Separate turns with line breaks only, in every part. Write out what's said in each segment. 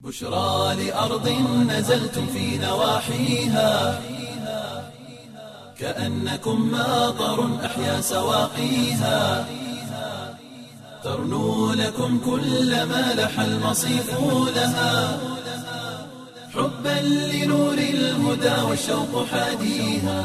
بشرى لأرض نزلتم في نواحيها كأنكم ماطر أحيا سواقيها ترنو لكم كل ما لح المصيف لها حبا لنور الهدى والشوق حاديها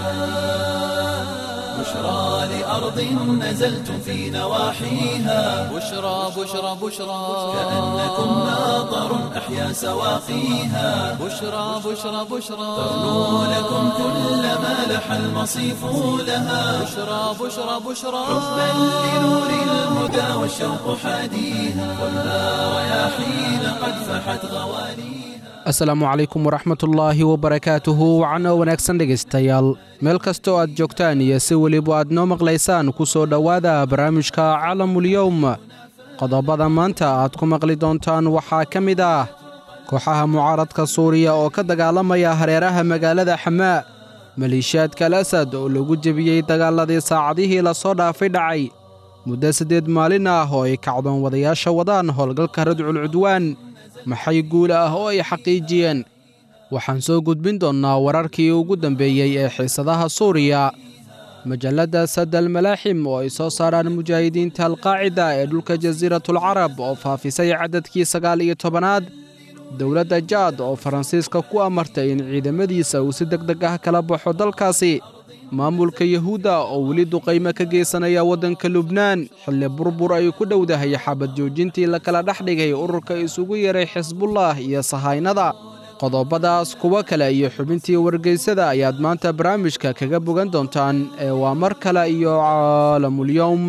بشرى لأرض نزلتم في نواحيها
بشرى بشرى بشرى
كأنكم ماطر أحيا سواقيها
بشرى بشرى بشرى
ترنو لكم كل ما لح المصيف لها
بشرى بشرى بشرى
حبا لنور الهدى والشوق حاديها والنار رياحين قد فحت غواليها
asalaamu calaykum waraxmatullaahi wabarakaatuhu wacano wanaagsan dhegaystayaal meel kastoo aad joogtaan iyo si weliba aad noo maqlaysaan ku soo dhowaada barnaamijka calamulyowm qodobada maanta aad ku maqli doontaan waxaa ka mid ah kooxaha mucaaradka suuriya oo ka dagaalamaya hareeraha magaalada xamaa maleeshiyaadka al asad oo lagu jebiyey dagaaladii saacadihii lasoo dhaafay dhacay muddo siddeed maalin ah oo ay kacdoon wadayaasha wadaan howlgalka radcul cudwaan maxay guul ah oo ay xaqiijiyeen waxaan soo gudbin doonnaa wararkii ugu dambeeyey ee xiisadaha suuriya majalladda sadal malaaxim oo ay soo saaraan mujaahidiinta alqaacida ee dhulka jasiiratul carab oo faafisay caddadkii sagaal iyo tobanaad dowladda jaad oo faransiiska ku amartay in ciidamadiisa uu si deg deg ah kala baxo dalkaasi maamulka yuhuudda oo weli duqaymo ka geysanaya waddanka lubnaan xilli burbur ay ku dhowdahay xabad joojintii la kala dhex dhigay ururka isugu yeray xisbullah iyo sahaynada qodobadaas kuwo kale iyo xubintii wargeysada ayaad maanta barnaamijka kaga bogan doontaan ee waa mar kale iyo caalamulyowm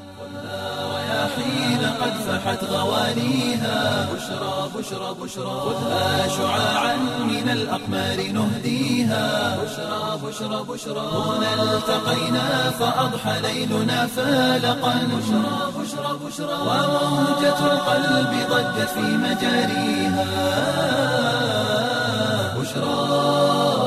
رياحين قد فحت غواليها بشرى بشرى بشرى خذها شعاعا من الأقمار نهديها بشرى بشرى بشرى هنا التقينا فأضحى ليلنا فالقا بشرى بشرى بشرى وموجة القلب ضجت في مجاريها بشرى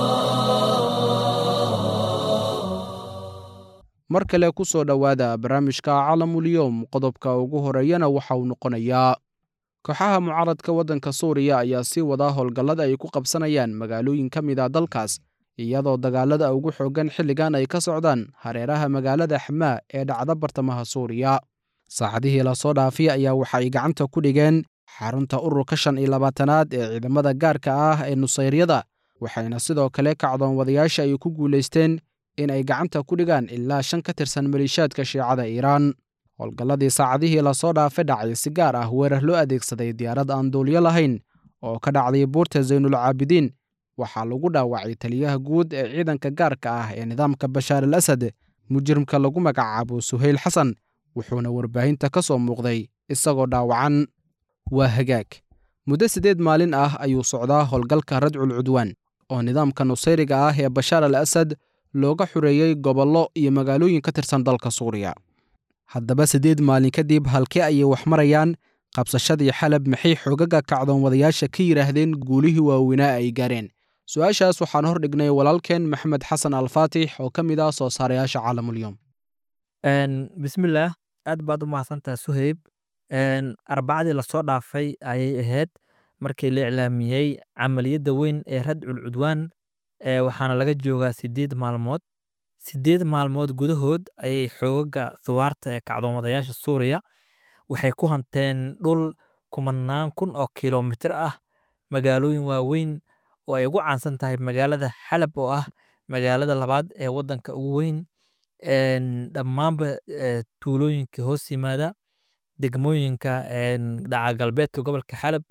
mar kale ku soo dhowaada barnaamijka calamulyowm qodobka ugu horeeyana waxa uu noqonayaa kooxaha mucaaradka waddanka suuriya ayaa sii wadaa howlgallada ay ku qabsanayaan magaalooyin ka mid a dalkaas iyadoo dagaalada ugu xooggan xilligan ay ka socdaan hareeraha magaalada xamaa ee dhacda bartamaha suuriya saacadihii lasoo dhaafay ayaa waxa ay gacanta ku dhigeen xarunta ururka shan iyo labaatanaad ee ciidamada gaarka ah ee nusayryada waxayna sidoo kale kacdoon wadayaasha ay ku guulaysteen in ay gacanta ku dhigaan ilaa shan ka tirsan maliishaadka shiicada iiraan howlgalladii saacadihii lasoo dhaafay dhacay si gaar ah weerar loo adeegsaday diyaarad aan duulyo lahayn oo ka dhacday buurta saynul caabidiin waxaa lagu dhaawacay taliyaha guud ee ciidanka gaarka ah ee nidaamka bashaar al asad mujrimka lagu magacaabo suhayl xasan wuxuuna warbaahinta ka soo muuqday isagoo dhaawacan waa hagaag muddo siddeed maalin ah ayuu socdaa howlgalka radcul cudwaan oo nidaamka nusayriga ah ee bashaar al asad looga xureeyey gobollo iyo magaalooyin ka tirsan dalka suuriya haddaba siddeed maalin kadib halkee ayay wax marayaan qabsashadii xalab maxay xoogaga kacdoon wadayaasha ka yidhaahdeen guulihii waaweynaa ay gaareen su-aashaas waxaan hor dhignay walaalkeen maxamed xasan alfaatix oo ka mid ah soo saarayaasha caalamulyoom
bismillaah aad baad u mahadsantaha suheyb arbacadii lasoo dhaafay ayay ahayd markii la iclaamiyey camaliyadda weyn ee radcul cudwaan waxaana laga joogaa sideed maalmood sideed maalmood gudahood ayay xoogaga thuwaarta ee kacdoomadayaasha suuriya waxay ku hanteen dhul kumanaan kun oo kilomitir ah magaalooyin waaweyn oo ay ugu caansan tahay magaalada xalab oo ah magaalada labaad ee wadanka ugu weyn dhammaanba tuulooyinka hoos yimaada degmooyinka dhaca galbeedka gobolka xalab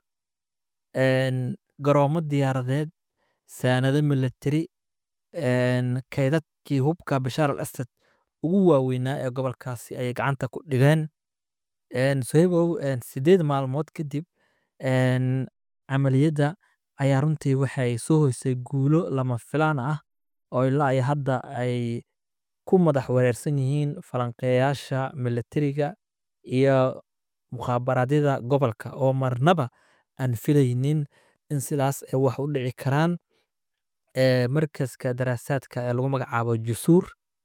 garoomo diyaaradeed saanado milatari kaydadkii hubka bashaar al asad ugu waaweynaa ee gobolkaasi ayay gacanta ku dhigeen sohebow sideed maalmood kadib camaliyadda ayaa runtii waxay soo hoysay guulo lama filaan ah oo ilaa ay hadda ay ku madax wareersan yihiin falanqeeyaasha milatariga iyo mukhaabaradyada gobolka oo marnaba aan filaynin in sidaas ay wax u dhici karaan markaska daraasaadka ee lagu magacaabo jusuur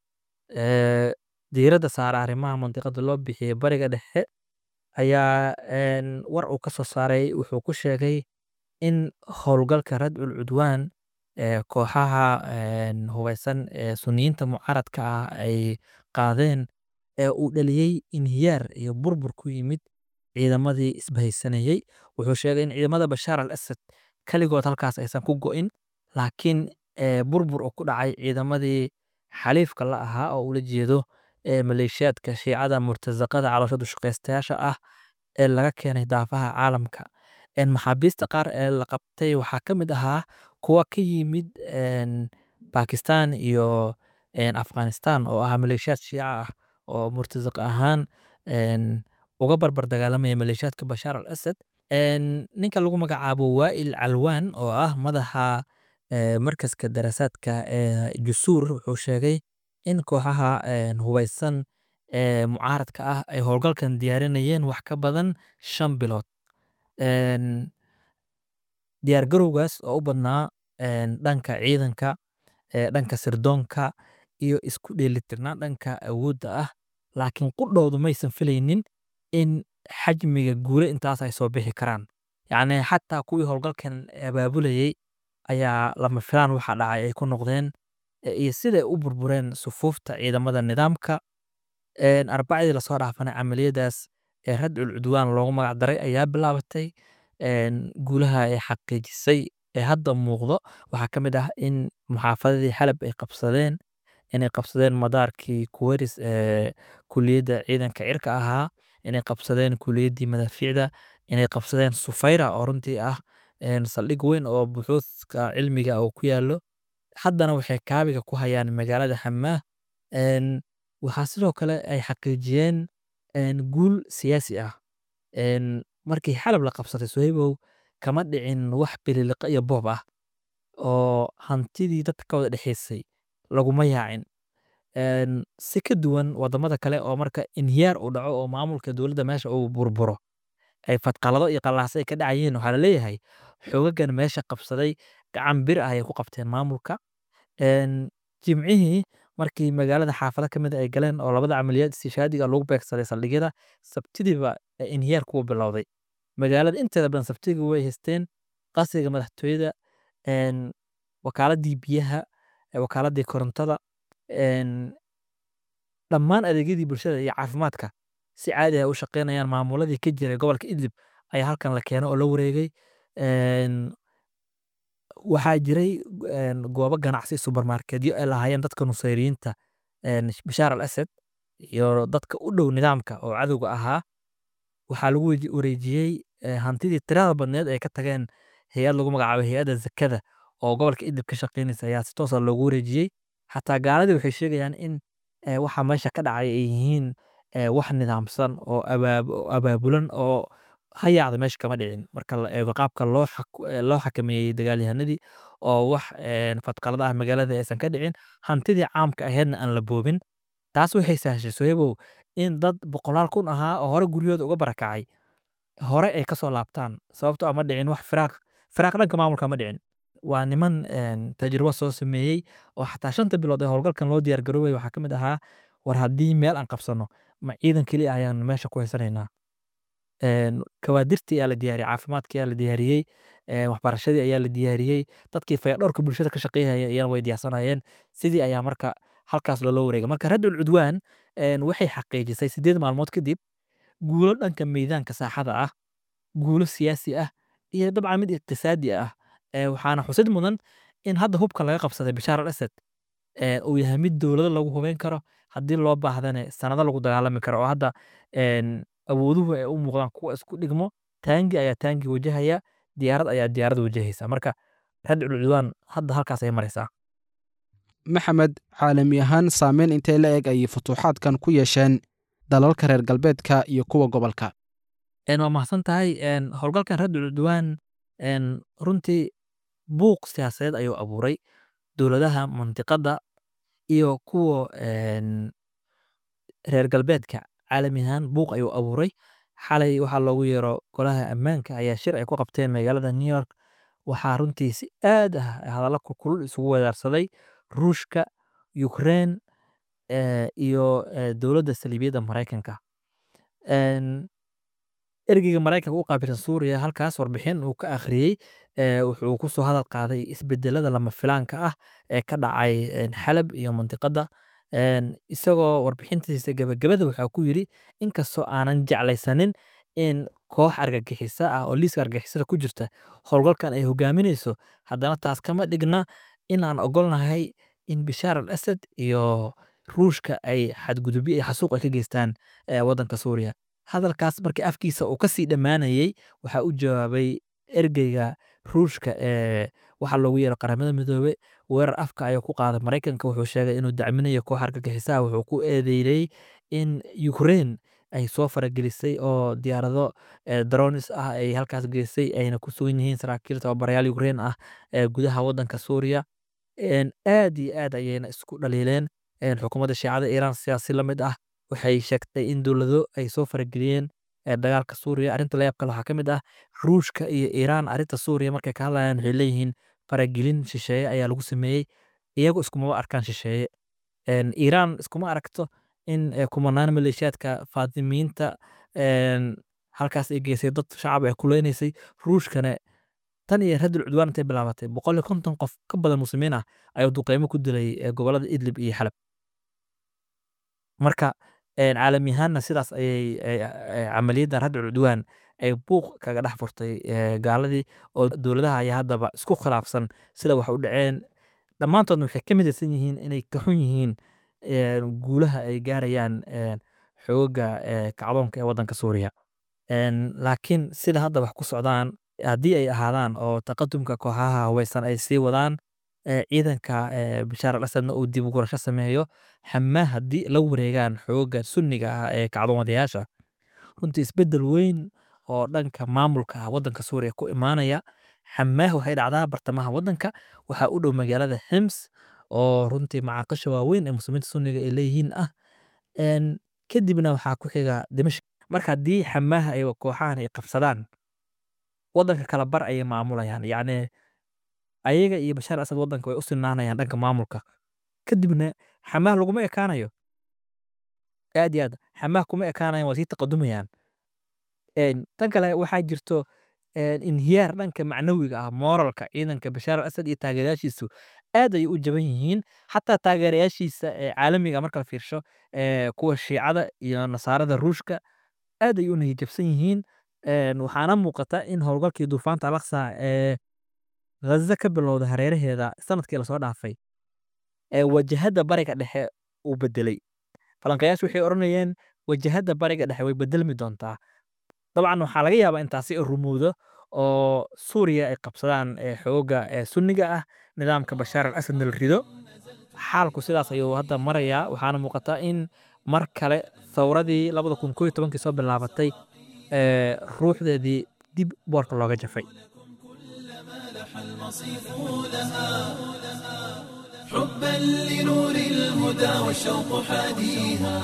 diiradda saara arrimaha mandiqada loo bixiyey bariga dhexe ayaa war uu ka soo saaray wuxuu ku sheegay in howlgalka radcul cudwaan ee kooxaha een, hubeysan ee suniyiinta mucaaradka ah ay qaadeen ee uu dhaliyey inhiyaar iyo burbur ku yimid ciidamadii isbahaysanayey wuxuu sheegay in ciidamada bashaar al asad keligood halkaas aysan ku go'in laakiin ee, burbur oo ku dhacay ciidamadii xaliifka la ahaa oo ula jeedo ee maleeshiyaadka shiicada murtasaqada caloosha dushaqaystayaasha ah ee laga keenay daafaha caalamka een, maxaabiista qaar ee la qabtay waxaa ka mid ahaa kuwa ka yimid een, Pakistan iyo een, Afghanistan oo ah maleeshiyaad shiica ah oo murtasaq ahaan een, uga barbar dagaalamaya maleeshiyaadka Bashaar al Asad een, ninka lagu magacaabo Waa'il Calwaan oo ah madaxa ee, markaska daraasaadka ee Jusuur wuxuu sheegay in kooxaha een, hubeysan ee mucaaradka ah ay howlgalkan diyaarinayeen wax ka badan shan bilood een, diyaargarowgaas oo u badnaa een, dhanka ciidanka ee, dhanka sirdoonka iyo isku dheelitirnaan dhanka awoodda ah laakiin qudhoodu maysan filaynin in xajmiga guule intaas ay soo bixi karaan yacni xataa kuwii howlgalkan abaabulayey ayaa lama filaan waxa dhacay ay ku noqdeen e, iyo siday u burbureen sufuufta ciidamada nidaamka een, arbacadii lasoo dhaafanay camaliyadaas ee radcul cudwaan loogu magac daray ayaa bilaabatay een, guulaha ay xaqiijisay ee hadda muuqdo waxaa ka mid ah in muxaafadadii xalab ay qabsadeen inay qabsadeen madaarkii kuweris ee kuliyadda ciidanka cirka ahaa inay qabsadeen kuliyaddii madaafiicda inay qabsadeen sufayra oo runtii ah een, saldhig weyn oo buxuuska cilmiga oo ku yaallo haddana waxay kaabiga ku hayaan magaalada xamaah een, waxaa sidoo kale ay xaqiijiyeen een, guul siyaasi ah een, markii xalab la qabsaday sohaybow kama dhicin wax bililiqa iyo boob ah oo hantidii dadka ka wada dhexaysay laguma yaacin een, si ka duwan wadamada kale oo marka inhiyaar uu dhaco oo maamulka dowladda meesha uu burburo ay fadqalado iyo qallaasa ay ka dhacayeen waxaa la leeyahay xoogagan meesha qabsaday gacan bir ah ayay ku qabteen maamulka een, jimcihii markii magaalada xaafado ka mid a ay galeen oo labada camaliyaad istishaadiga lagu beegsaday saldhigyada sabtidiiba ee inhiyaar kuwa bilowday magaalada inteeda badan sabtiga way haysteen qasriga madaxtooyada een, wakaaladii biyaha ee wakaaladii korontada een, dhammaan adeegyadii bulshada iyo caafimaadka si caadi ah u shaqeynayaan maamuladii ka jiray gobolka idlib ayaa halkan la keenay oo la wareegay een, waxaa jiray een, goobo ganacsi subermarketyo ay lahaayeen dadka nusayriyiinta een, bashaar al asad iyo dadka u dhow nidaamka oo cadowga ahaa waxaa lagu waji- wareejiyey eh, hantidii tirada badneed ay ka tageen hay-ad lagu magacaabo hay-adda zakada oo gobolka idlib ka shaqeynaysa ayaa si toosa loogu wareejiyey xataa gaaladii waxay sheegayaan in eh, waxa meesha ka dhacay ay yihiin eh, wax nidaamsan oo abaab- oo abaabulan oo hayaacda meesha kama dhicin marka la eego qaabka loo xak- eh, loo xakameeyey dagaalyahanadii oo wax eh, fadqalada ah magaalada aysan ka dhicin hantidii caamka aheedna aan la boobin taas waxay sahashay sohebow in dad boqolaal kun ahaa oo hore guryahooda uga barakacay hore ay kasoo laabtaan sababtoo ama dhicin wax firaaq firaaq dhanka maamulka ma dhicin waa niman een, tajribo soo sameeyey oo xataa shanta bilood ee howlgalkan loo diyaar garoobay waxaa ka mid ahaa war haddii meel aan qabsano ma ciidan keliya ayaan meesha ku haysanaynaa een, kawaadirtii ayaa la diyaariyey caafimaadkii ayaa la diyaariyey een, waxbarashadii ayaa la diyaariyey dadkii fayadhowrka bulshada ka shaqeynaya ayana way diyaarsanayeen sidii ayaa marka halkaas loola wareegay marka radul cudwaan een, waxay xaqiijisay sideed maalmood kadib guulo dhanka meydaanka saaxada ah guulo siyaasi ah iyo dabcan mid iqtisaadi ah ee waxaana xusid mudan in hadda hubka laga qabsaday bashaar al asad ee uu yahay mid dowlado lagu hubeyn karo haddii loo baahdane sanado lagu dagaalami karo oo hadda een, awooduhu ay u muuqdaan kuwa isku dhigmo taangi ayaa taangi wajahaya diyaarad ayaa diyaarad wajahaysa marka radcul cudwaan hadda halkaas ay maraysaa
maxamed caalami ahaan saameyn intee la eg ayay futuuxaadkan ku yeesheen dalalka reer galbeedka iyo kuwa gobolka
een, waa mahadsan tahay een, howlgalkan radcul cudwaan een, runtii buuq siyaasadeed ayuu abuuray dowladaha mantiqadda iyo kuwa een, reer galbeedka caalami ahaan buuq ayuu abuuray xalay waxaa loogu yeero golaha ammaanka ayaa shir ay ku qabteen magaalada new york waxaa runtii si aad ah hadallo kulkulul isugu wadaarsaday ruushka ukraine eh, iyo eh, dowladda saliibiyadda maraykanka Een, ergeyga maraykanka u qaabilsan suuriya halkaas warbixin uu ka akhriyey wuxuu kusoo hadal qaaday isbedelada lama filaanka ah ee ka dhacay xalab iyo mantiqada isagoo warbixintiisa gebagabada waxaa ku yiri inkastoo aanan jeclaysanin in koox argagixisa ah oo liiska argagixisada ku jirta howlgalkan ay hogaaminayso haddana taas kama dhigna inaan ogolnahay in bishaar al asad iyo ruushka ay xadgudubyo iyo xasuuq ay ka geystaan waddanka suuriya hadalkaas markii afkiisa uu kasii dhammaanayey waxaa u jawaabay ergeyga ruushka ee waxa loogu yeero qaramada midoobe weerar afka ayuu ku qaaday maraykanka wuxuu sheegay inuu dacminayo koox argagixisaha wuxuu ku eedeynay in ukraine ay soo faragelisay oo diyaarado dronis ah ay halkaas geysay ayna ku sugan yihiin saraakiil tababarayaal ukraine ah ee gudaha waddanka suuriya aad iyo aad ayayna isku dhaliileen xukuumadda shiicada iiraan siyaasi la mid ah waxay sheegtay in dowlado ay soo farageliyeen dagaalka suuriya arrinta layaab kale waxaa ka mid ah ruushka iyo iiraan arrinta suuriya markay ka hadlayaan waxay leeyihiin faragelin shisheeye ayaa lagu sameeyey iyagu iskumaba arkaan shisheeye iiraan iskuma aragto in kumanaan maleeshiyaadka faatimiinta halkaas ay geysay dad shacab ay kuleynaysay ruushkana tan iyo radul cudwaan intay bilaabatay boqol iyo konton qof ka badan muslimiin ah ayuu duqeymo ku dilay gobolada idlib iyo xalab marka caalami ahaanna sidaas ayay camaliyaddan radul cudwaan ay buuq kaga dhex furtay gaaladii oo dowladaha ayaa haddaba isku khilaafsan sida wax u dhaceen dhammaantoodna waxay ka midaysan yihiin inay ka xun yihiin guulaha ay gaarayaan xooga kacdoonka ee waddanka suuriya laakiin sida hadda wax ku socdaan haddii ay ahaadaan oo taqadumka kooxaha haweysan ay sii wadaan ciidanka bishaar al asadna uu dib u gurasho sameeyo xamaa haddii la wareegaan xooga sunniga ah ee kacdoomadayaasha runtii isbeddel weyn oo dhanka maamulka ah waddanka suuriya ku imaanaya xamaah waxay dhacdaa bartamaha waddanka waxaa u dhow magaalada xims oo runtii macaaqisha waaweyn ee muslimiinta sunniga ay leeyihiin ah kadibna waxaa ku xiga dimashq marka haddii xamaaha ay kooxahan ay qabsadaan waddanka kala bar ayay maamulayaan yacni ayaga iyo bashaar asad waddanka way u sinaanayaan dhanka maamulka kadibna xamaah laguma ekaanayo aad iyo aad xamaah kuma ekaanayan waa sii taqadumayaan tan kale waxaa jirto inhiyaar dhanka macnawiga ah moralka ciidanka bashaar al asad iyo taageerayaashiisu aad ayay u jaban yihiin xataa taageerayaashiisa ee caalamiga marka la fiirsho kuwa shiicada iyo nasaarada ruushka aad ayay u nahijabsan yihiin waxaana muuqata in howlgalkii duufaanta alaqsa ee ghaza ka bilowda hareeraheeda sanadkii lasoo dhaafay wajahada bariga dhexe uu bedelay falanqayaashu waxay odhanayeen wajahada bariga dhexe way bedelmi doontaa dabcan waxaa laga yaabaa intaasi rumowdo oo suuriya ay qabsadaan xooga sunniga ah nidaamka bashaar al asadna la rido xaalku sidaas ayuu hadda marayaa waxaana muuqata in mar kale thawradii labada kun koo iyo tobankii soo bilaabatay ruuxdeedii dib boorka looga jafay
حبا لنور الهدى والشوق حاديها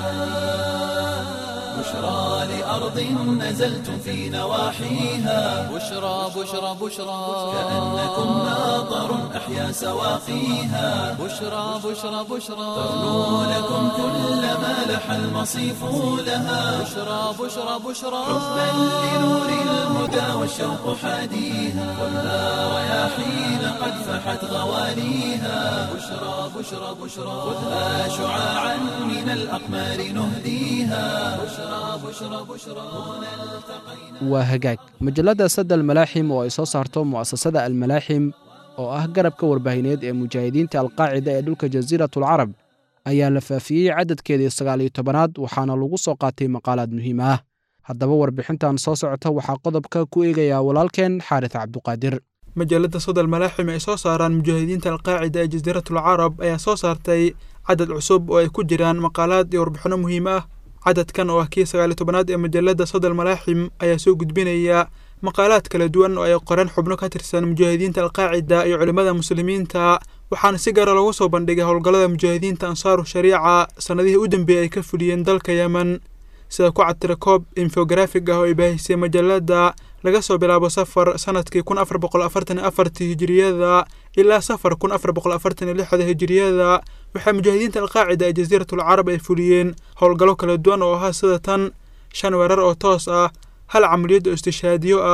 بشرى لأرض نزلتم في نواحيها
بشرى بشرى بشرى
كأنكم ناظر أحيا سواقيها
بشرى بشرى بشرى
ترنو لكم كل ما لح المصيف لها
بشرى بشرى بشرى
حبا لنور الهدى والشوق حاديها خذها رياحين قد فحت غواليها بشرى بشرى بشرى خذها شعاعا من الأقمار نهديها بشرى بشرى بشرى هنا التقينا
waa hagaag majalladda sadda almalaaxim oo ay soo saarto mu'asasada almalaaxim oo ah garabka warbaahineed ee mujaahidiinta alqaacida ee dhulka jasiiratul carab ayaa la faafiyey cadadkeedii sagaal iyo tobanaad waxaana lagu soo qaatay maqaalaad muhiim ah haddaba warbixintan soo socota waxaa qodobka ku eegayaa walaalkeen xaaris cabduqaadir
majallada sodal malaaxim ay soo saaraan mujaahidiinta alqaacida ee jasiiratul carab ayaa soo saartay cadad cusub oo ay ku jiraan maqaalaad iyo warbixinno muhiim ah cadadkan oo ah kii sagaaliyo tobanaad ee majallada sodal malaaxim ayaa soo gudbinaya maqaalaad kala duwan oo ay qoreen xubno ka tirsan mujaahidiinta alqaacida iyo culimmada muslimiinta waxaana si gaara loogu soo bandhigay howlgallada mujaahidiinta ansaaru shariica sannadihii u dambeeyey ay ka fuliyeen dalka yemen sida ku cadtira koob infografig ah oo ay baahisay majallada laga soo bilaabo safar sanadkii kun afar boqol afartan iyo afartii hijiriyada ilaa safar kun afar boqol afartan iyo lixda hijiriyada waxaa mujaahidiinta alqaacida ee jasiiratul carab ay fuliyeen howlgallo kala duwan oo ahaa sida tan shan weerar oo toos ah hal camaliyad oo istishaadiyo ah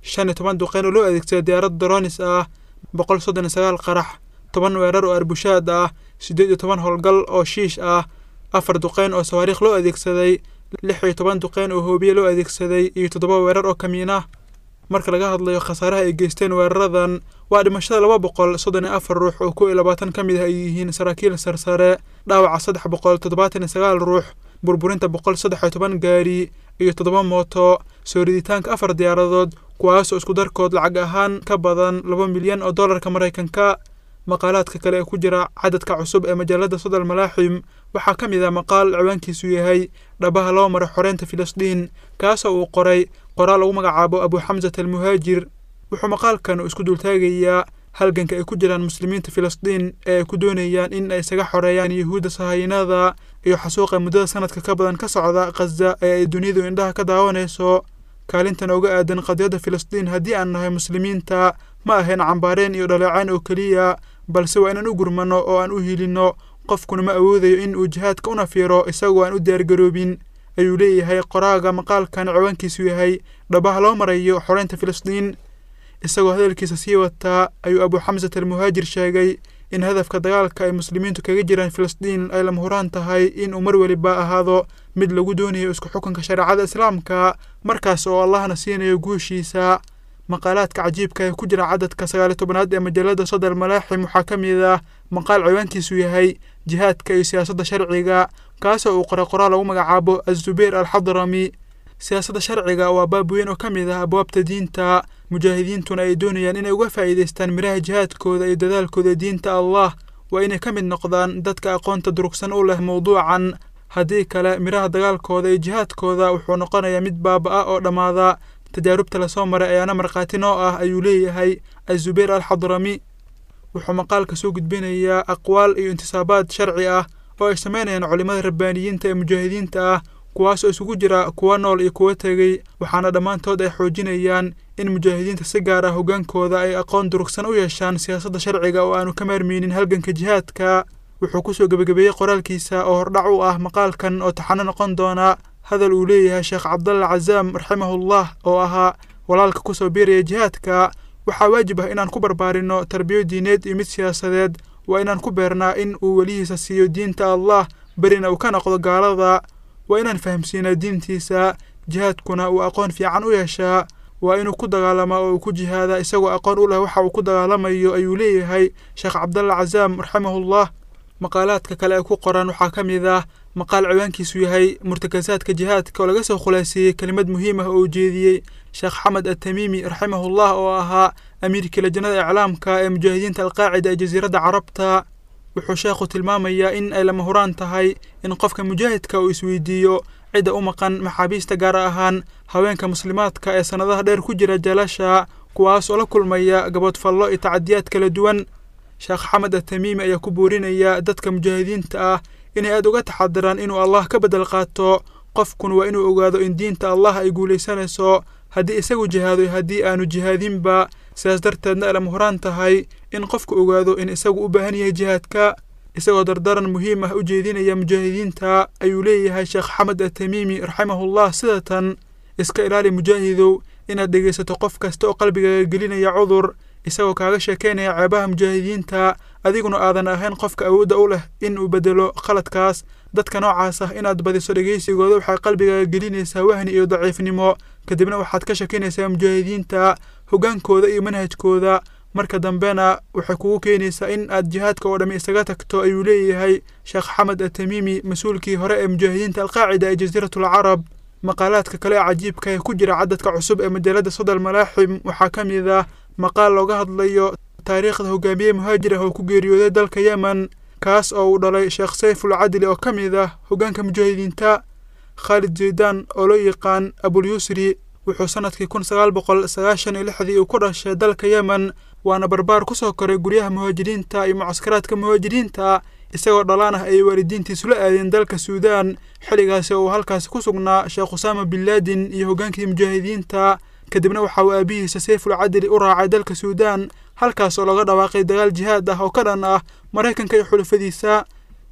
shan iyo toban duqeyn oo loo adeegsaday diyaarad doronis ah boqol soddon iyo sagaal qarax toban weerar oo arbushaad ah siddeed iyo toban howlgal oo shiish ah afar duqeyn oo sawaariikh loo adeegsaday lix iyo toban duqeyn oo hoobiye loo adeegsaday iyo toddoba weerar oo kamiin ah marka laga hadlayo khasaaraha ay geysteen weeraradan waa dhimashada laba boqol soddon iyo afar ruux oo kow iyo labaatan ka mid ah ay yihiin saraakiil sarsare dhaawaca saddex boqol toddobaatan iyo sagaal ruux burburinta boqol saddex iyo toban gaari iyo toddoba mooto soo riditaanka afar diyaaradood kuwaasoo isku darkood lacag ahaan ka badan laba milyan oo dollarka maraykanka maqaalaadka kale ee ku jira cadadka cusub ee majallada sodal malaaxim waxaa ka mid ah maqaal ciwaankiisu yahay dhabaha loo maray xoreynta filistiin kaasoo uu qoray qoraal lagu magacaabo abu xamsat almuhaajir wuxuu maqaalkan uu isku dultaagayaa halganka ay ku jiraan muslimiinta filistiin ee ay ku doonayaan in ay isaga xoreeyaan yuhuudda sahaynada iyo xasuuqa muddada sanadka ka badan ka socda khaza ee ay dunidu indhaha ka daawanayso kaalintan uga aadan qadiyadda filistiin haddii aan nahay muslimiinta ma ahayn cambaareen iyo dhaleecayn oo keliya balse waa inaan u gurmanno oo aan u hilinno qofkuna ma awoodayo in uu jihaadka una fiiro isagoo aan u diyaargaroobin ayuu leeyahay qoraaga maqaalkan ciwaankiisu yahay dhabaha loo marayo xoreynta filistiin isagoo hadalkiisa sii wataa ayuu abu xamsat almuhaajir sheegay in hadafka dagaalka ay muslimiintu kaga jiraan filistiin ay lama huraan tahay inuu mar weliba ahaado mid lagu doonayo isku xukunka shareecada islaamka markaas oo allahna siinayo guushiisa maqaalaadka cajiibka ee ku jira cadadka sagaaliyo tobanaad ee majallada sodal malaaxim waxaa ka mid ah maqaal ciwaankiisu yahay jihaadka iyo siyaasadda sharciga kaasoo uu qoray qoraal lagu magacaabo azubayr alxadrami siyaasadda sharciga waa baab weyn oo ka mid ah abwaabta diinta mujaahidiintuna ay doonayaan inay uga faa'iidaystaan miraha jihaadkooda iyo dadaalkooda diinta allah waa inay ka mid noqdaan dadka aqoonta durugsan u leh mowduucan haddii kale miraha dagaalkooda iyo jihaadkooda wuxuu noqonayaa mid baaba-a oo dhammaada tajaarubta lasoo maray ayaana markhaati noo ah ayuu leeyahay azubayr alxadrami wuxuu maqaalka soo gudbinayaa aqwaal iyo intisaabaad sharci ah oo ay samaynayaan culimmada rabbaaniyiinta ee mujaahidiinta ah kuwaasoo isugu jira kuwa nool iyo kuwa tegey waxaana dhammaantood ay xoojinayaan in mujaahidiinta si gaar ah hoggaankooda ay aqoon durugsan u yeeshaan siyaasadda sharciga oo aanu ka maarmeynin halganka jihaadka wuxuu kusoo gebagabeeyey qoraalkiisa oo hordhac u ah maqaalkan oo taxano noqon doona hadal uu leeyahay sheekh cabdalla cazaam raximahullah oo ahaa walaalka kusoo biiraya jihaadka waxaa waajib ah inaan ku barbaarinno tarbiyo diineed iyo mid siyaasadeed waa inaan ku beernaa in uu welihiisa siiyo diinta allah berina uu ka noqdo gaalada waa inaan fahamsiinaa diintiisa jihaadkuna uu aqoon fiican u yeeshaa waa inuu ku dagaalamaa oo uu ku jihaadaa isagoo aqoon u leh waxa uu ku dagaalamayo ayuu leeyahay sheekh cabdalla cazaam raximahullah maqaalaadka kale ee ku qoran waxaa ka mid ah maqaal ciwaankiisu yahay murtakasaadka jihaadka oo laga soo khulaaseeyey kelimad muhiim ah oo uu jeediyey sheekh xamed atamiimi raximahullah oo ahaa amiirkii lajnada iclaamka ee mujaahidiinta alqaacida ee jasiiradda carabta wuxuu sheekhu tilmaamayaa in ay lama huraan tahay in qofka mujaahidka uu isweydiiyo cidda u maqan maxaabiista gaar ahaan haweenka muslimaadka ee sannadaha dheer ku jira jalasha kuwaas oo la kulmaya gaboodfallo iyo tacadiyaad kala duwan sheekh xamed atamiimi ayaa ku boorinaya dadka mujaahidiinta ah inay aada uga taxadiraan inuu allah ka bedel qaato qofkuna waa inuu ogaado in diinta allah ay guulaysanayso haddii isagu jihaado haddii aanu jihaadinba sidaas darteedna ay lama huraan tahay in qofku ogaado in isagu u baahan yahay jihaadka isagoo dardaran muhiim ah u jeedinaya mujaahidiinta ayuu leeyahay sheekh xamed atamiimi raximahullah sida tan iska ilaali mujaahidow inaad dhegaysato qof kasta oo qalbigaaga gelinaya cudur isagoo kaaga sheekaynaya ceebaha mujaahidiinta adiguna aadan ahayn qofka awoodda u leh in uu bedelo khaladkaas dadka noocaas ah inaad badiso dhegaysigooda waxay qalbigaaga gelinaysaa wahni iyo daciifnimo kadibna waxaad ka shakinaysaa mujaahidiinta hoggaankooda iyo manhajkooda marka dambena waxay kugu keenaysaa in aad jihaadka oo dhammi isaga tagto ayuu leeyahay sheekh xamed atamiimi mas-uulkii hore ee mujaahidiinta alqaacida ee jasiiratul carab maqaalaadka kale ee cajiibka ee ku jira cadadka cusub ee majaalada sodal malaaxim waxaa ka mid ah maqaal looga hadlayo taariikhda hogaamiye muhaajir ah oo ku geeriyooday dalka yemen kaas oo uu dhalay sheekh sayful cadli oo ka mid ah hoggaanka mujaahidiinta khaalid zaydan oo loo yaqaan abulyusri wuxuu sannadkii kun sagaal boqol sagaashan iyo lixdii uu ku dhashay dalka yemen waana barbaar ku soo koray guryaha muhaajiriinta iyo mucaskaraadka muhaajiriinta isagoo dhalaan ah ayay waalidiintiisu la aadeen dalka suudaan xilligaasi oo uu halkaasi ku sugnaa sheekh usaama bin laadin iyo hoggaankii mujaahidiinta kadibna waxa uu aabihiisa sayful cadli u raacay dalka suudaan halkaas oo laga dhawaaqay dagaal jihaad ah oo ka dhan ah maraykanka iyo xulafadiisa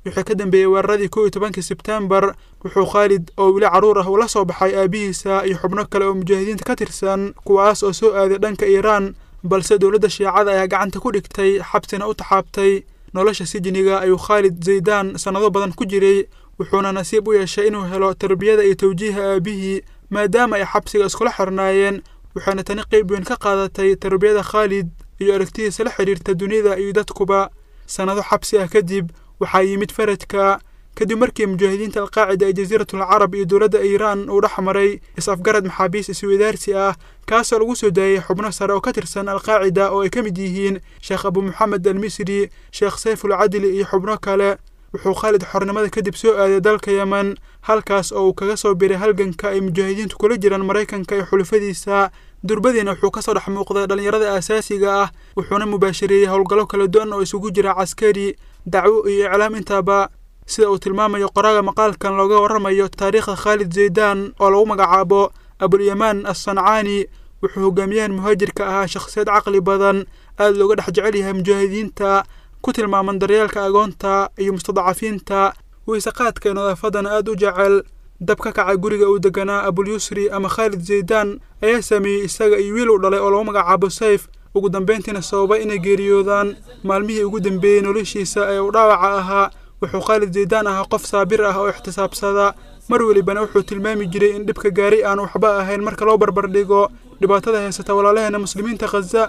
wixii ka dambeeyey weeraradii kow iyo tobankii sebtembar wuxuu khaalid oo weli carruur ah ula soo baxay aabihiisa iyo xubno kale oo mujaahidiinta ka tirsan kuwaas oo soo aaday dhanka iiraan balse dowladda shiicada ayaa gacanta ku dhigtay xabsina u taxaabtay nolosha sijniga ayuu khaalid zaydaan sannado badan ku jiray wuxuuna nasiib u yeeshay inuu helo tarbiyada iyo tawjiiha aabihii maadaama ay xabsiga iskula xirnaayeen waxaana tani qayb weyn ka qaadatay tarbiyada khaalid iyo aragtidiisa la xidhiirta dunida iyo dadkuba sannado xabsi ah kadib waxaa yimid faradka kadib markii mujaahidiinta alqaacida ee jasiiratul carab iyo dowladda iiraan uu dhex maray is-afgarad maxaabiis isweydaarsi ah kaasoo lagu soo daayey xubno sare oo ka tirsan alqaacida oo ay ka mid yihiin sheekh abu moxamed al misri sheekh sayful cadli iyo xubno kale wuxuu khaalid xornimada kadib soo aaday dalka yemen halkaas oo uu kaga soo biray halganka ay mujaahidiintu kula jiraan maraykanka iyo xulufadiisa durbadiina wuxuu kasoo dhex muuqday dhallinyarada aasaasiga ah wuxuuna mubaashareeyey howlgallo kala duwan oo isugu jira caskari dacwo iyo iclaam intaaba sida uu tilmaamayo qoraaga maqaalkan looga warramayo taariikhda khaalid zaydaan oo lagu magacaabo abulyamaan assancaani wuxuu hogaamiyahan muhaajirka ahaa shakhsiyad caqli badan aada looga dhex jecel yahay mujaahidiinta ku tilmaaman daryeelka agoonta iyo mustadacafiinta weyseqaadka iyo nadaafadana aada u jecel dab ka kaca guriga uu deganaa abulyusri ama khaalid zaydaan ayaa sameeyey isaga iyo wiil uu dhalay oo lagu magacaabo sayf ugu dambayntiina sababay inay geeriyoodaan maalmihii ugu dambeeyey noloshiisa ee uu dhaawaca ahaa wuxuu khaalid zaydaan ahaa qof saabir ah oo ixtisaabsada mar welibana wuxuu tilmaami jiray in dhibka gaari aan waxba ahayn marka loo barbardhigo dhibaatada haysata walaalaheena muslimiinta khaza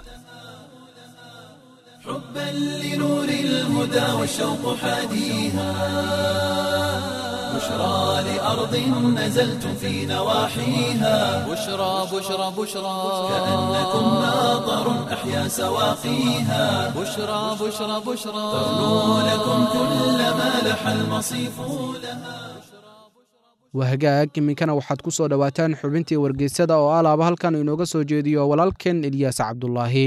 حبا لنور الهدى والشوق حاديها بشرى لأرض نزلتم في نواحيها
بشرى بشرى بشرى
كأنكم ماطر أحيا سواقيها
بشرى بشرى بشرى
تغنو لكم كل ما لح المصيف لها
waa hagaag iminkana waxaad ku soo dhowaataan xubintii wargeysada oo alaaba halkan inooga soo jeediyo walaalkeen ilyaas cabdulaahi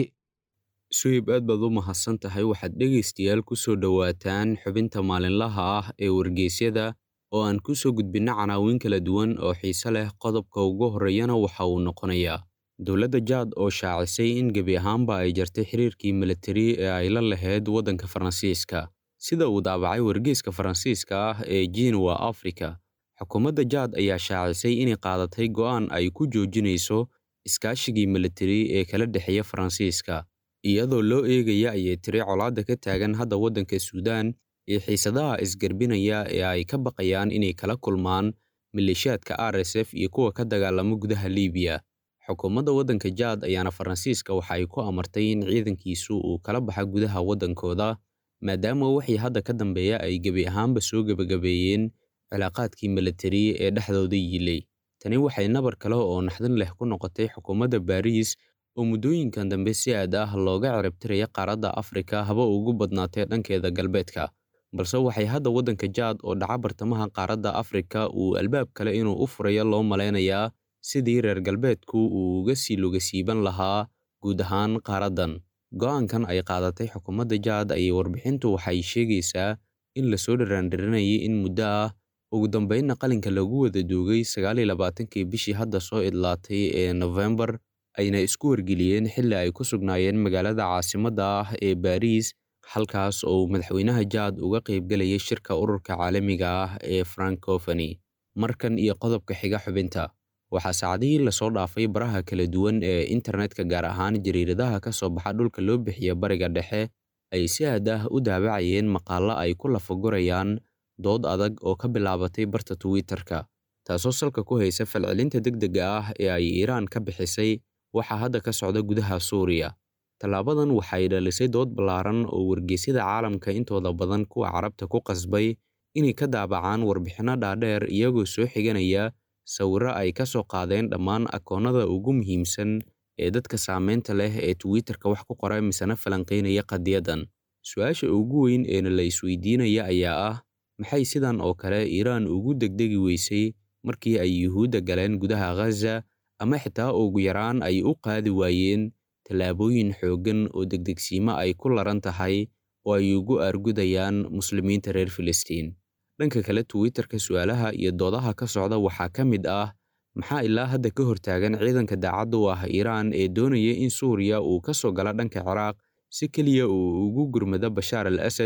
suhib aad baad u mahadsan tahay waxaad dhegaystayaal ku soo dhowaataan xubinta maalinlaha ah ee wargeysyada oo aan ku soo gudbinno canaawin kala duwan oo xiise leh qodobka ugu horreeyana waxa uu noqonayaa dowladda jaad oo shaacisay in gebi ahaanba ay jartay xiriirkii militari ee ay la lahayd waddanka faransiiska sida uu daabacay wargeyska faransiiska ah ee jinwa africa xukuumadda jaad ayaa shaacisay inay qaadatay go'aan ay ku joojinayso iskaashigii militari ee kala dhexeeya faransiiska iyadoo loo eegaya ayay tiri colaadda ka taagan hadda waddanka suudaan iyo xiisadaha isgarbinaya ee ay ka baqayaan inay kala kulmaan maleeshiyaadka r s f iyo kuwa ka dagaalama gudaha liibiya xukuumadda waddanka jaad ayaana faransiiska waxa ay ku amartay in ciidankiisu uu kala baxa gudaha waddankooda maadaama wixii hadda ka dambeeya ay gebi ahaanba soo gebagabeeyeen cilaaqaadkii militari ee dhexdooda yiilay tani waxay nabar kale oo naxdin leh ku noqotay xukuumadda baariis oo muddooyinkan dambe si aad ah looga ciribtiraya qaaradda afrika haba ugu badnaatee dhankeeda galbeedka balse waxay hadda waddanka jaad oo dhaca bartamaha qaaradda afrika uu albaab kale inuu u furayo loo malaynayaa sidii reer galbeedku uu uga sii lugasiiban lahaa guud ahaan qaaraddan go'aankan ay qaadatay xukuumadda jaad ayay warbixintu waxay sheegaysaa in lasoo dharaandhiranayay in muddo ah ugu dambaynna qalinka lagu wada duugay sagaal iyo labaatankii bishii hadda soo idlaatay ee nofembar ayna isku wargeliyeen xilli ay ku sugnaayeen magaalada caasimadda ah ee baariis halkaas oo madaxweynaha jaad uga qaybgelayay shirka ururka caalamiga ah ee francofani markan iyo qodobka xiga xubinta waxaa saacadihii lasoo dhaafay baraha kala duwan ee internetka gaar ahaan jariiradaha ka soo baxa dhulka loo bixiya bariga dhexe ay si aad ah u daabacayeen maqaallo ay ku lafagurayaan dood adag oo ka bilaabatay barta twitter-ka taasoo salka ku haysa falcelinta degdega ah ee ay iiraan ka bixisay waxaa hadda ka socda gudaha suuriya tallaabadan waxay dhalisay dood ballaaran oo wargeysyada caalamka intooda badan kuwa carabta ku qasbay inay ka daabacaan warbixinno dhaadheer iyagoo soo xiganaya sawirro ay ka soo qaadeen dhammaan akoonnada ugu muhiimsan ee dadka saameynta leh ee twitter-ka wax ku qora misena falanqaynaya qadiyaddan su-aasha ugu weyn eena la isweydiinaya ayaa ah maxay sidan oo kale iiraan ugu degdegi weysay markii ay yuhuudda galeen gudaha ghaza ama xitaa ugu yaraan ay u qaadi waayeen tallaabooyin xooggan oo degdegsiimo ay ku laran tahay oo ay ugu argudayaan muslimiinta reer filistiin dhanka kale twitter-ka su'aalaha iyo doodaha ka socda waxaa ka mid ah maxaa ilaa hadda ka hortaagan ciidanka daacadda u ah iiraan ee doonaya in suuriya uu ka soo galo dhanka ciraaq si keliya uu ugu gurmado bashaar al asad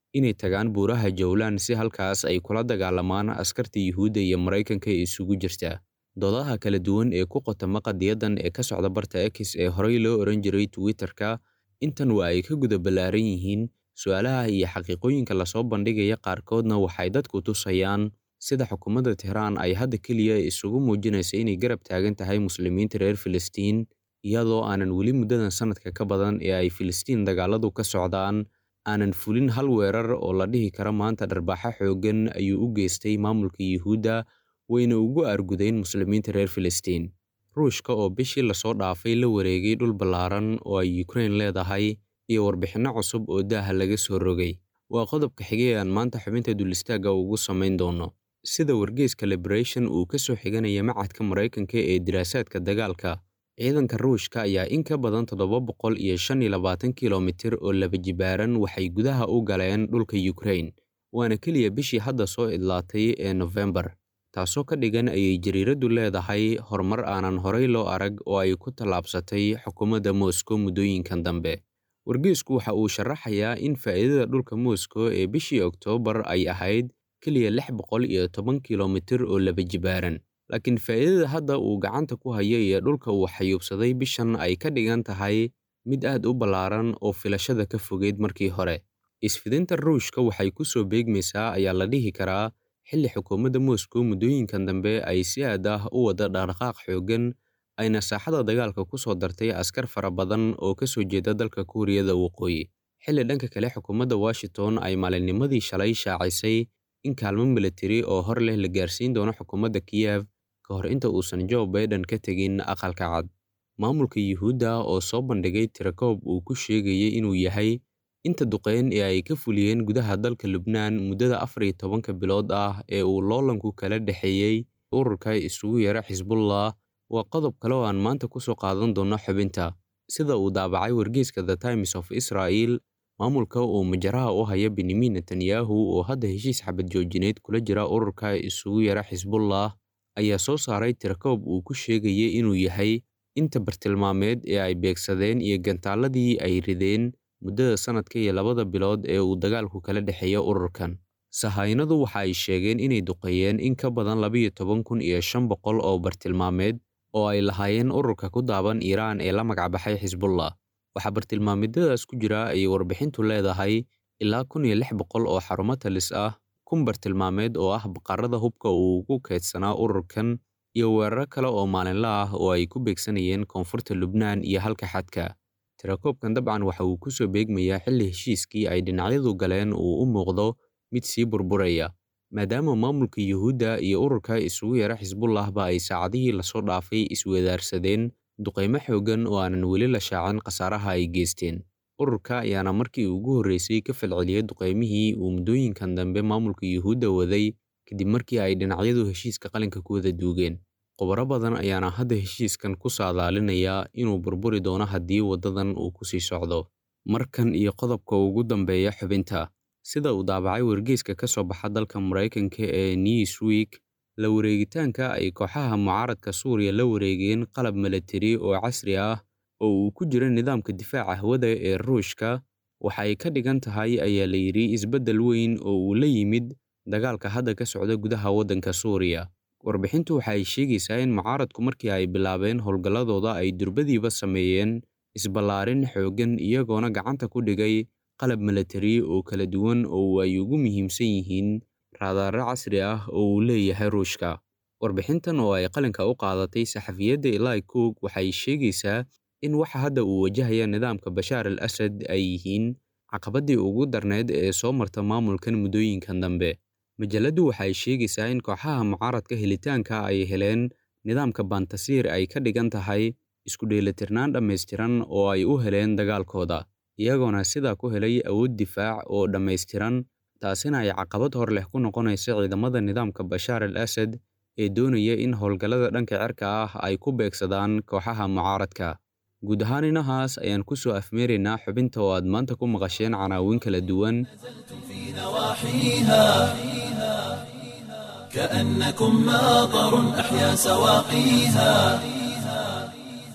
inay tagaan buuraha jowlan si halkaas ay kula dagaalamaan askarta yuhuudda iyo maraykanka ee isugu jirta doodaha kala duwan ee ku qotama qadiyadan ee ka socda barta x ee horey loo oran jiray twitterka intan waa ay ka guda ballaaran yihiin su-aalaha iyo xaqiiqooyinka lasoo bandhigaya qaarkoodna waxay dadku tusayaan sida xukuumadda tehraan ay hadda keliya isugu muujinaysa inay garab taagan tahay muslimiinta reer filistiin iyadoo aanan weli muddadan sanadka ka badan ee ay filistiin dagaaladu ka socdaan aanan fulin hal weerar oo la dhihi kara maanta dharbaaxo xooggan ayuu u geystay maamulka yuhuudda wayna ugu argudeen muslimiinta reer filistiin ruushka oo bishii lasoo dhaafay la wareegay dhul ballaaran oo ay yukrain leedahay iyo warbixinno cusub oo daaha laga soo rogay waa qodobka xigay aan maanta xubinta dulistaagga ugu samayn doono sida wargeyska liberation uu ka soo xiganaya macadka maraykanka ee diraasaadka dagaalka ciidanka ruushka ayaa in ka badan toddoba boqol iyo shan iyo labaatan kilomitir oo laba jibaaran waxay gudaha u galeen dhulka yukrain waana keliya bishii hadda soo idlaatay ee nofembar taasoo ka dhigan ayay jariiraddu leedahay horumar aanan horey loo arag oo ay ku tallaabsatay xukuumadda moscow muddooyinkan dambe wargeysku waxa uu sharaxayaa in faa'iidada dhulka moscow ee bishii oktoobar ay ahayd keliya lix boqol iyo toban kilomitir oo laba jibaaran laakiin faa'iidada hadda uu gacanta ku hayo iyo dhulka uu xayuubsaday bishan ay ka dhigan tahay mid aad u ballaaran oo filashada ka fogeyd markii hore isfidinta ruushka waxay ku soo beegmaysaa ayaa la dhihi karaa xilli xukuumadda moscow muddooyinkan dambe ay si aad ah u wada dhaqdhaqaaq xooggan ayna saaxada dagaalka ku soo dartay askar fara badan oo ka soo jeeda dalka kuuriyada waqooyi xilli dhanka kale xukuumadda washington ay maalinnimadii shalay shaacisay in kaalmo militari oo hor leh la gaarsiin doono xukuumadda kiyev ka hor inta uusan joe baiden ka tegin aqalka cad maamulka yuhuudda oo soo bandhigay tirakoob uu ku sheegayay inuu yahay inta duqeyn ee ay ka fuliyeen gudaha dalka lubnaan muddada afar iyo tobanka bilood ah ee uu loolanku kala dhexeeyey ururka isugu yara xisbullah waa qodob kale oo aan maanta ku soo qaadan doono xubinta sida uu daabacay wargeyska the times of israel maamulka uu majaraha u haya benyamin netanyahu oo hadda heshiis xabad joojineed kula jira ururka isugu yara xisbullah ayaa soo saaray tirakoob uu ku sheegayay inuu yahay inta bartilmaameed ee ay beegsadeen iyo gantaaladii ay rideen muddada sanadka iyo labada bilood ee uu dagaalku kala dhexeeya ururkan sahaynadu waxa ay sheegeen inay duqeeyeen in ka badan labayo toban kun iyo shan boqol oo bartilmaameed oo ay lahaayeen ururka ku daaban iiraan ee la magacbaxay xisbullah waxaa bartilmaameedyadaas ku jira ayay warbixintu leedahay ilaa kun iyo lix boqol oo xarumo talis ah kun bartilmaameed oo ah baqarada hubka uu ugu keydsanaa ururkan iyo weeraro kale oo maalinla ah oo ay ku beegsanayeen koonfurta lubnaan iyo halka xadka tirakoobkan dabcan waxa uu ku soo beegmayaa xilli heshiiskii ay dhinacyadu galeen uu u muuqdo mid sii burburaya maadaama maamulka yuhuudda iyo ururka isugu yara xisbullahba ay saacadihii lasoo dhaafay iswadaarsadeen duqaymo xooggan oo aanan weli la shaacin khasaaraha ay geysteen ururka ayaana markii ugu horreysay ka falceliyey duqaymihii uu muddooyinkan dambe maamulka yuhuudda waday kadib markii ay dhinacyadu heshiiska qalinka ku wada duugeen khubaro badan ayaana hadda heshiiskan ku saadaalinaya inuu burburi doono haddii waddadan uu ku sii socdo markan iyo qodobka ugu dambeeya xubinta sida uu daabacay wargeyska ka soo baxa dalka maraykanka ee newsweek la wareegitaanka ay kooxaha mucaaradka suuriya la wareegeen qalab milatari oo casri ah oo uu ku jiro nidaamka difaaca hawada ee ruushka waxa ay ka dhigan tahay ayaa la yidhi isbeddel weyn oo uu la yimid dagaalka hadda ka socda gudaha waddanka suuriya warbixintu waxa ay sheegaysaa in mucaaradku markii ay bilaabeen howlgalladooda ay durbadiiba sameeyeen isballaarin xooggan iyagoona gacanta ku dhigay qalab milatari oo kala duwan oo ay ugu muhiimsan yihiin raadaaro casri ah oo uu leeyahay ruushka warbixintan oo ay qalinka u qaadatay saxafiyadda eli cook waxay sheegaysaa in waxa hadda uu wajahaya nidaamka bashaar al asad ay yihiin caqabaddii ugu darneyd ee soo marta maamulkan muddooyinkan dambe majalladdu waxay sheegaysaa in kooxaha mucaaradka helitaanka ay heleen nidaamka bantasiir ay ka dhigan tahay isku dheelitirnaan dhammaystiran oo ay u heleen dagaalkooda iyagoona sidaa ku helay awood difaac oo dhammaystiran taasina ay caqabad hor leh ku noqonaysa ciidamada nidaamka bashaar al asad ee doonaya in howlgallada dhanka cirka ah ay ku beegsadaan kooxaha mucaaradka guud ahaan inahaas ayaan ku soo afmeeraynaa xubinta oo aad maanta ku maqasheen canaawin kala duwan
كأنكم ماطر أحيا سواقيها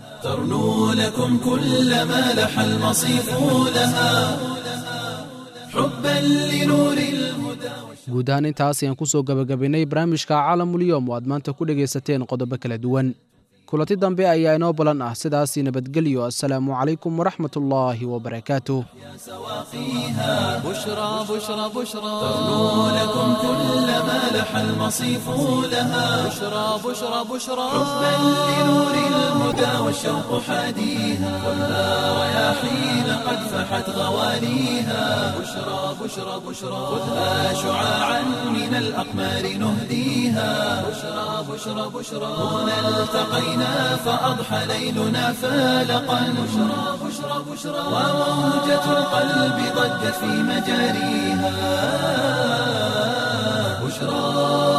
ترنو لكم كل ما لح المصيف لها حبا لنور الهدى
guud ahaan intaas ayaan ku soo gebagabaynay barnaamijka caalamulyoom oo aad maanta ku dhegaysateen qodobo kala duwan kulanti dambe ayaa inoo balan ah sidaasi nabadgelyo assalaamu calaykum waraxmatullaahi wabarakaatuh
بشرى بشرى بشرى
تغنو لكم كل ما لح المصيف لها
بشرى بشرى بشرى
حبا لنور الهدى والشوق حاديها خذها رياحين قد فحت غواليها بشرى بشرى بشرى خذها شعاعا من الأقمار نهديها بشرى بشرى بشرى هنا التقينا فأضحى ليلنا فالقا بشرى بشرى بشرى وموجة القلب ضجت في مجاريها بشرى